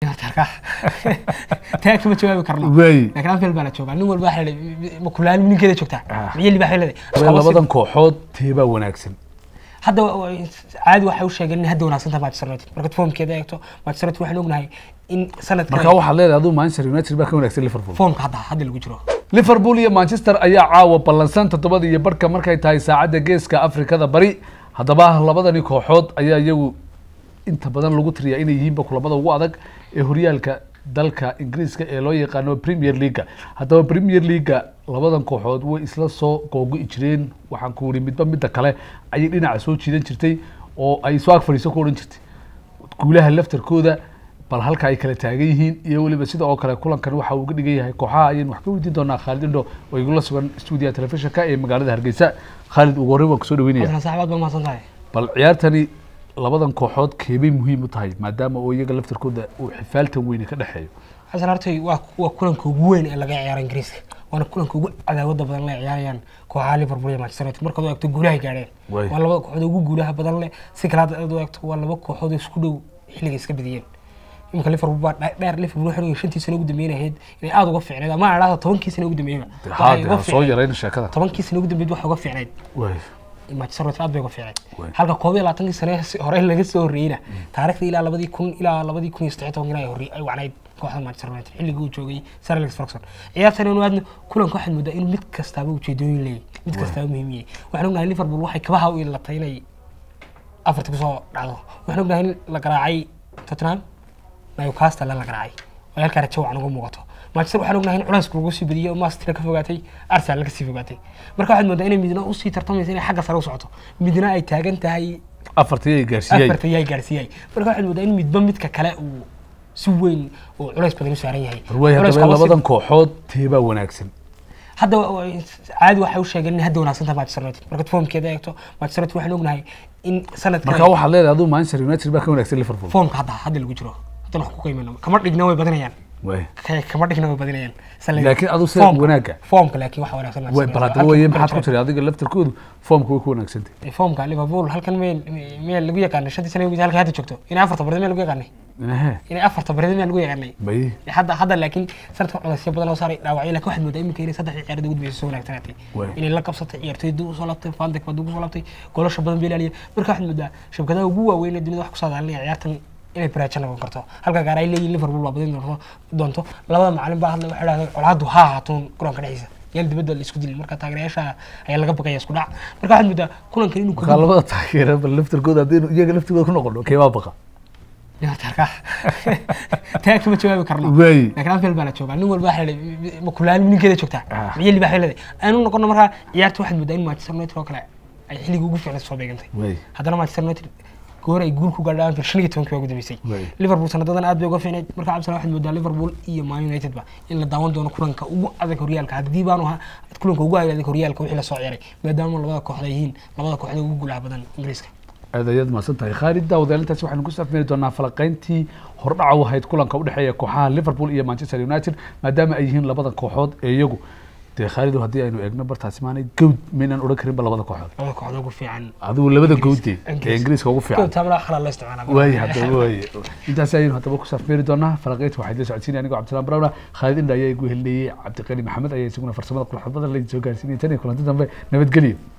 taa kama jawaabi karno Wey. laakiin anfield baa la joogaa nin walba waxaa leedahay ma kulaali ninkeeda joogtaa Ah. miyeli baa leedahay labadan kooxood teebaa wanaagsan hadda wa- wa- caadi waxay u sheegeen in hadda wanaagsan tahay Manchester United markaad foomkeeda eegto Manchester United waxaan ognahay in sanadkan marka waxaad leedahay aduu manchester united baa ka wanaagsan liverpool foomka hadda hadda lagu jiro liverpool iyo manchester ayaa caawa ballansan toddobada iyo barhka markay tahay saacadda geeska afrikada bari haddaba labadani kooxood ayaa iyagu inta badan lagu tiriyaa inay yihiinba kulamada ugu adag ee horyaalka dalka ingiriiska ee loo yaqaano premier leaga haddaba premier leaga labadan kooxood way isla soo googo-i jireen waxaan ku wuri midba midda kale ayay dhinaca soo jiidan jirtay oo ay soo ag fadhiiso ku odhan jirtay guulaha laftarkooda bal halka ay kala taagan yihiin iyo weliba sida oo kale kulankan waxa uu uga dhigan yahay kooxaha ayaynu wax ka weydiin doonaa khaalid indho oo igula sugan stuudiyaha telefishinka ee magaalada hargeysa khaalid ugu horreyn waan kusoo dhaweynaya Hasan saaxibaad baa mahadsan tahay bal ciyaartani labadan kooxood keebay muhiim u tahay maadaama oo iyaga laftarkooda uu xifaaltan weyne ka dhexeeyo xasan hortay waa waa kulanka ugu weyn ee laga ciyaaro ingiriiska waana kulanka ugu cadaawada badan la ciyaarayaan kooxaha liverpool iyo manchester united markaad u eegto guulahay gaadheen Way. waa labada kooxood ugu guulaha badan leh si kale hadda aad u eegto waa laba kooxood oo isku dhow xilliga iska badiyeen imika liverpool baa dhe- dheer liverpool waxay shantii sano ugu dambeeyeen inay aada uga fiicneed ama aan idhahdo tobankii sano ugu dambeeyaba waxay uga haade soo fiicneed yarayna sheekada tobankii sano ugu dambeeyed waxay uga fiicneed Way. manchester united aad bay uga fiicneed Way. halka koob iyo labaatankii sane si- hore laga soo horreeyeyna taariikhda ilaa labadii kun ilaa labadii kun iyo saddex tobankina ay horre ay wacnayd kooxda manchester united xilligii uu joogay sir alex ferguson ciyaartan inu aadna kulanka waxaad moodaa inuu mid kastaaba ujeedooyin leeyahy mid kastaaba muhiim yahay waxaan ognahay liverpool waxay kabaha u ilatay inay afarta kusoo dhacdo waxaan ognahay in la garaacay tottenham newcastle la garaacay oo halkaa rajo wacan uga muuqato manchester waxaan ognahay in culaysku lagu sii badiyey oo master ka fogaatay arsenal ka sii fogaatay marka waxaad moodaa inay midna usii tartamaysa inay xagga sare u socoto midna ay taagan tahay afartii ay gaarsiiyey afarta yaay gaarsiiyay marka waxaad moodaa in midba midka kale uu si weyn oo culays badan u saaran yahay way Culays haddaba qaba si- labadan kooxood teebaa wanaagsan hadda wa- wa- caadi waxay u sheegeen in hadda wanaagsan tahay Manchester United markaad foomkeeda eegto Manchester United waxaan ognahay in sanadkan marka waxaad leedahay aduu manchester united baa ka wanaagsan liverpool foomka hadda hadda lagu jiro hadda wax ku qiimeyno kama dhigna way badanayaan way Ka- kama dhigna way badanayaan Sal- Laakiin adigu sida foomka- wanaagga. foomka laakiin waxa wanaagsan way Manchester bal United. haddaba waye Halka- maxaad ku tiri adiga laftarkoodu foomka way ku wanaagsantay Eh, foomka Liverpool halkan meel meel lagu yaqaanay shantii sano ugu halka hadda joogto in afarta barid meel lagu yaqaanay ehe in afarta barid meel lagu yaqaanay bay hadda hadda laakiin sanadka culaysyo badan oo saaray dhaawacyo laakiin waxaad moodaa iminka inay saddexdii ciyaarada ugu dambeysay soo wanaagsanatay Way. inay la qabsatay ciyaartoyda u soo laabtay fandek baa ugu soo laabtay goolasha badan bay ilaaliyeen marka waxaad moodaa shabakadaha ugu waaweyn ee dunida wax ku saadaalinaya ciyaartan inay baraajo noqon karto halka gaar ay leeyihin liverpool baa badin doonto doonto labada macalin baa hadlay waxay dhahdeen colaadu ha ahaatoon garoonka dhexdiisa yaan dibadda la isku dilin marka taageerayaasha ayaa laga baqaya isku dhac marka waxaad moodaa kulankan inuu markaa labada taageera bal laftarkooda haddaynu iyaga laftigooda ku noqono keebaa baqa tarka taa kama jawaabi karno Wey. laakiin anfield baa la joogaa nin walba waxaa leedahay ma kulaali ninkeeda joogtaa Ah. miyeli baa leedahay aanu noqono markaa ciyaarta waxaad moodaa in manchester united oo kale ay xilligii ugu fiicnay soo beegantay way haddana manchester united goor ay guul ku gaadhay anfield shan iyo tobankii baa ugu dambeysay Wey. liverpool sanadadan aad bay uga fiicnayd marka cabdisalaam waxaad moodaa liverpool iyo man united ba in la daawan doono kulanka ugu adag horyaalka haddii baanu ahaa kulanka ugu adag horyaalka wixii lasoo ciyaray maadaama labada kooxda ay yihiin labada kooxda ugu guulaha badan ingiriiska aad ayaad mahadsan tahay khaalid daawadayaal intaasi waxaynu ku safmari doonaa falaqayntii hordhaca u ahayd kulanka udhexeeya kooxaha liverpool iyo manchester united maadaama ay yihiin labada kooxood ee iyagu dee khaalidu haddii aynu eegno bartaasi maanay gawd maynaan odhan karinba labada kooxood labada kooxda ugu fiican adigu labada gawde ee Ingiriis. ingiriiska ugu fiican taabla xalal la isticmaalaa waaye haddaba waaye intaasi ayaynu haddaba ku safmeeri doonaa falaqaynta waxaa idin socodsiinaya anigoo cabdisalaan barawna khaalid indha ayaa igu helinayey cabdiqani maxamed ayaa isaguna farsamada qulxad badan la soo gaarsiinaya tan iyo kulanti dambe nabadgelyo